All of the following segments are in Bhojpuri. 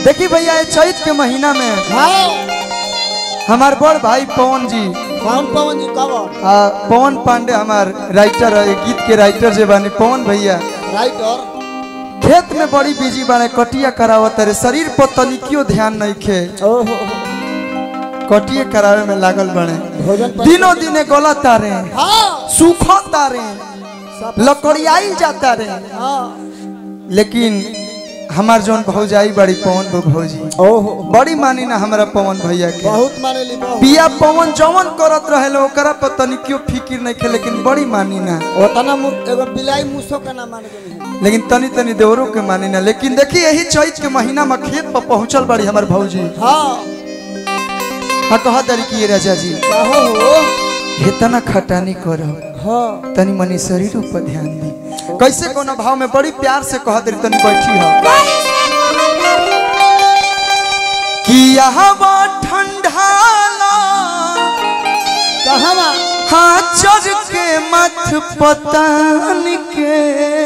देखी भैया ये चैत के महीना में हाँ हमार बड़ भाई पवन जी कौन पवन जी कवर आ, पवन पांडे हमार राइटर है गीत के राइटर जे बानी पवन भैया राइटर खेत में बड़ी बिजी बाने कटिया करावत रे शरीर पर तनिकियो ध्यान नहीं खे ओहो कटिया करावे में लागल बने भोजन पर दिनों दिने गला तारे हाँ सूखा तारे लकड़ियाई जाता रे हाँ लेकिन हमार जौन भौजाई बड़ी पवन बो भौजी ओहो बड़ी मानी ना हमारा पवन भैया के बहुत माने ली बहुत पिया पवन जवन करत रहे ओकरा पर तनिकियो फिकिर नहीं खे लेकिन बड़ी मानी ना ओतना मु- एगो बिलाई मुसो का ना मान गई लेकिन तनी तनी देवरों के मानी ना लेकिन देखी यही चैत के महीना में खेत पर पहुंचल बड़ी हमार भौजी हाँ हाँ कहा दरी की राजा जी कहो हो इतना खटानी करो हाँ तनी मनी शरीर पर ध्यान दी कैसे कोनो भाव में बड़ी प्यार से कह दरी तनी बैठी हो कि हवा ठंडाला कहाँ बा हाँ चढ़ के मत पतान के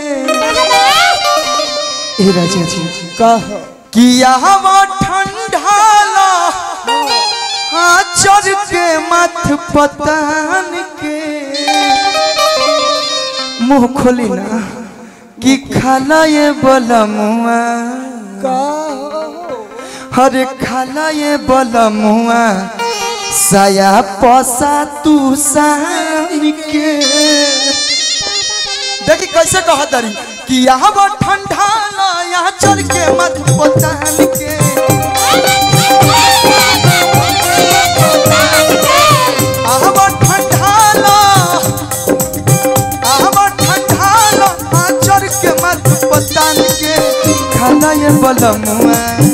ए राजा जी कहो कि हवा ठंडाला हाँ चढ़ के मत पतान के मुंह खोली ना कि खाला ये बलमुआ कहो हरे खाला ये बलमुआ साया पसा तू सान के देखी कैसे कह दरी कि यहाँ बा ठंडा ला यहाँ चढ़ के मत पतान के यहाँ बा ठंडा ला यहाँ बा ठंडा ला यहाँ चढ़ के मत पतान के खाला ये बलमुआ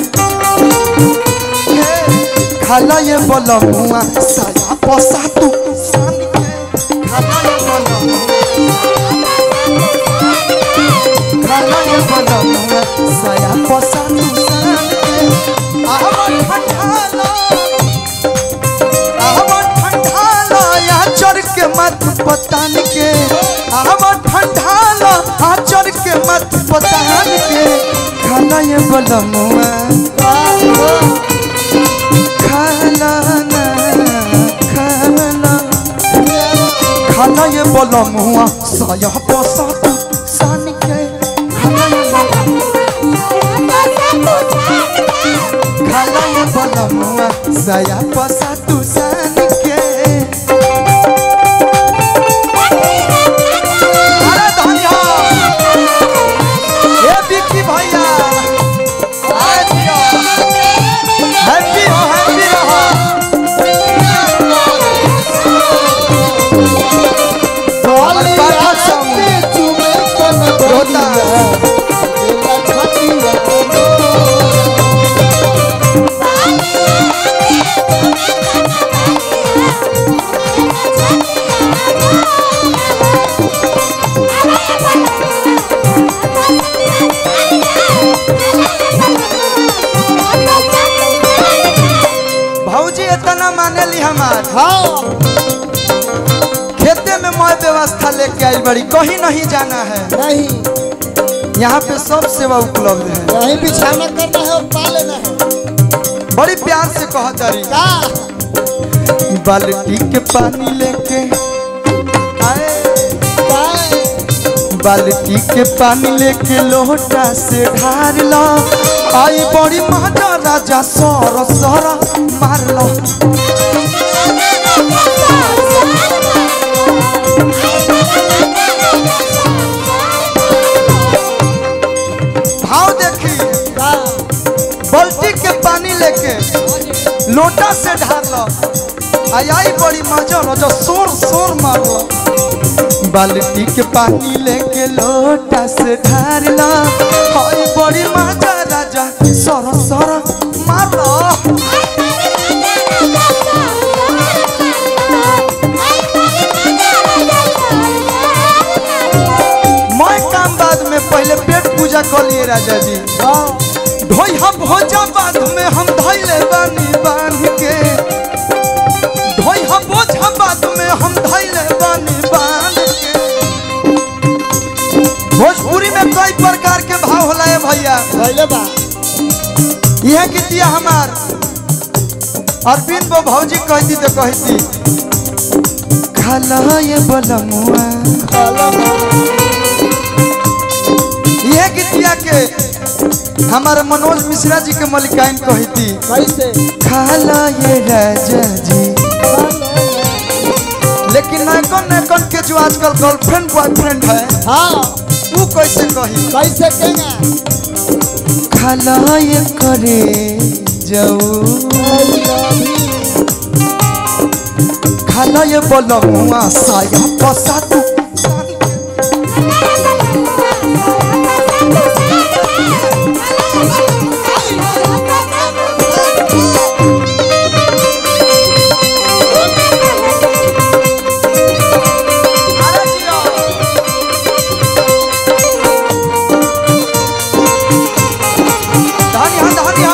खाला ये बलमुआ साया पसा तू सान के खाला ये बलमुआ खाला ये बलमुआ साया पसा तू सान के आहवा ठंडाला आहवा ठंडाला यहाँ चढ़ के मत पतान के आहवा ठंडाला यहाँ चढ़ के मत पतान के खाला ये बलमुआ खाला ना खाला खाला ये बलमुआ साया पसा तू सान के खाला ये बलमुआ खाला ये बलमुआ साया पसा तू सान के अरे धनिया ए बिक्की भैया अरे दिया हैप्पी हो हैप्पी रहो हमारे पापा संग रोता भौजी इतना माने ली हमार खेते में मैं व्यवस्था लेके आई बड़ी कहीं नहीं जाना है नहीं यहाँ पे सब सेवा उपलब्ध है यही बिछाना करना है और पा लेना है बड़ी प्यार से कह तारी का बाल्टी के पानी लेके आए का बाल्टी के पानी लेके लोटा से ढार लो आई बड़ी माता राजा सर सर मार लो भाव देखी का बाल्टी के पानी लेके लोटा से ढार लो आई आई बड़ी मजा लो जो शोर शोर मार लो बाल्टी के पानी लेके लोटा से ढार लो आई बड़ी मजा राजा सर सर मार लो मैं काम बाद में पहले पेट पूजा कर लिए राजा जी ढोई हम भोजा बाद में हम धैले बानी बांध के ढोई हम बोझा बाद में हम धैले बानी बांध के भोजपुरी में कई प्रकार के भाव होला है भैया भइले बा यह गीतिया हमार अरविंद बो भौजी कहती तो कहती खाला ये बलमुआ यह गीतिया के हमारे मनोज मिश्रा जी के मलिकाइन कहती कैसे खाला ये राजा जी लेकिन नैकन नैकन के जो आजकल गर्लफ्रेंड बॉयफ्रेंड है हाँ वो कैसे कही कैसे केंगा खाला ये करे जाऊ खाला ये बलमुआ साया पसा तू धनिया धनिया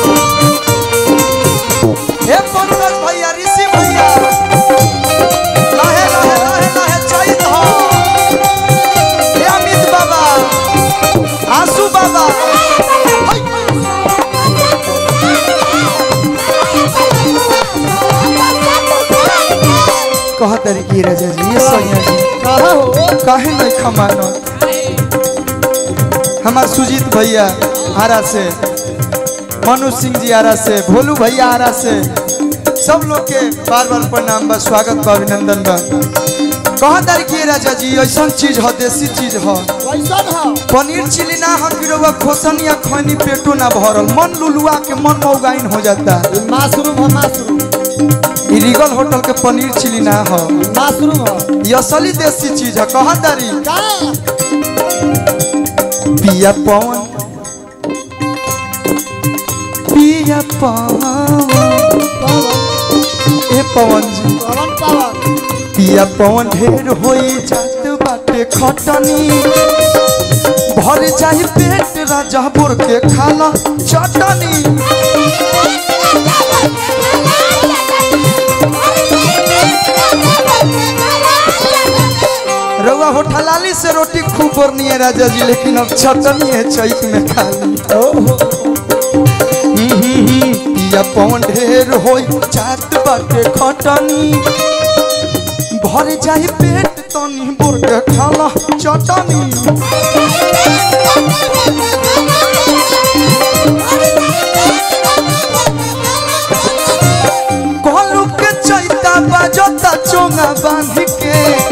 हे पंकज भैया ऋषि भैया लहे लहे लहे लहे चैत हो हे अमित बाबा आंसू बाबा है। कह तरीके राजा जी ये सैया जी कहा हो काहे नहीं खमानो हमार सुजीत भैया आरा से मनु सिंह जी आरा से भोलू भैया आरा से सब लोग के बार बार प्रणाम बा स्वागत बा अभिनंदन बा कहा तारीखिए राजा जी ऐसा चीज हो देसी चीज हो कैसन हो पनीर चिली ना हम गिरोवा खोसन या खैनी पेटो ना भरल मन लुलुआ के मन मौगाइन हो जाता ये मशरूम हो मशरूम ई रिगल होटल के पनीर चिली ना हो मशरूम हो ये असली देसी चीज है कहा तारी का पिया पवन पिया पवन ए पवन जी पवन पवन पिया पवन ढेर होई जात बाटे खटनी भर जाई पेट राजा बोर के खाला चटनी रउआ होठलाली से रोटी खूब बरनी है राजा जी लेकिन अब चटनी है चैत में खाली पिया पवन ढेर होई जात बाटे खटनी भर जाई पेट तनी बोर के खाला चटनी कोलू के चैता बाजता चोंगा बांध के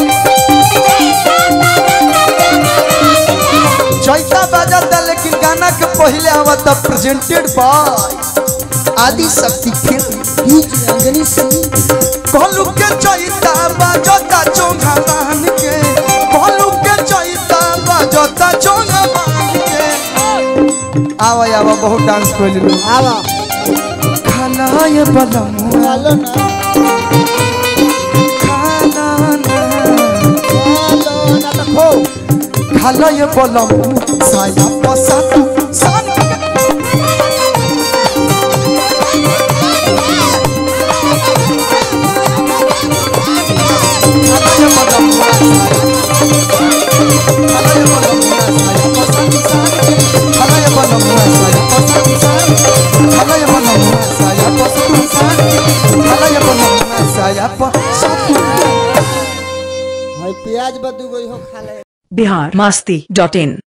चैता बाजता लेकिन गाना के पहले आवता प्रेजेंटेड बाय आदि शक्ति फिल्म बीज अंजनी सिंह कोलू के चैता बाजता चोंगा बांध के कोलू के चैता बाजता चोंगा बांध के आवा आवा बहुत डांस कर लो आवा खाना ये बलमुआ चलो ना खाना ना चलो ना तो खो खाला ये बलम साया पसा तू सान खाला ये बलम खाला ये बलम साया पसा तू सान खाला ये बलम साया पसा तू सान खाला ये बलम साया पसा तू सान खाला ये बलम साया पसा तू है प्याज बदू गई हो खा ले बिहार मस्ती डॉट इन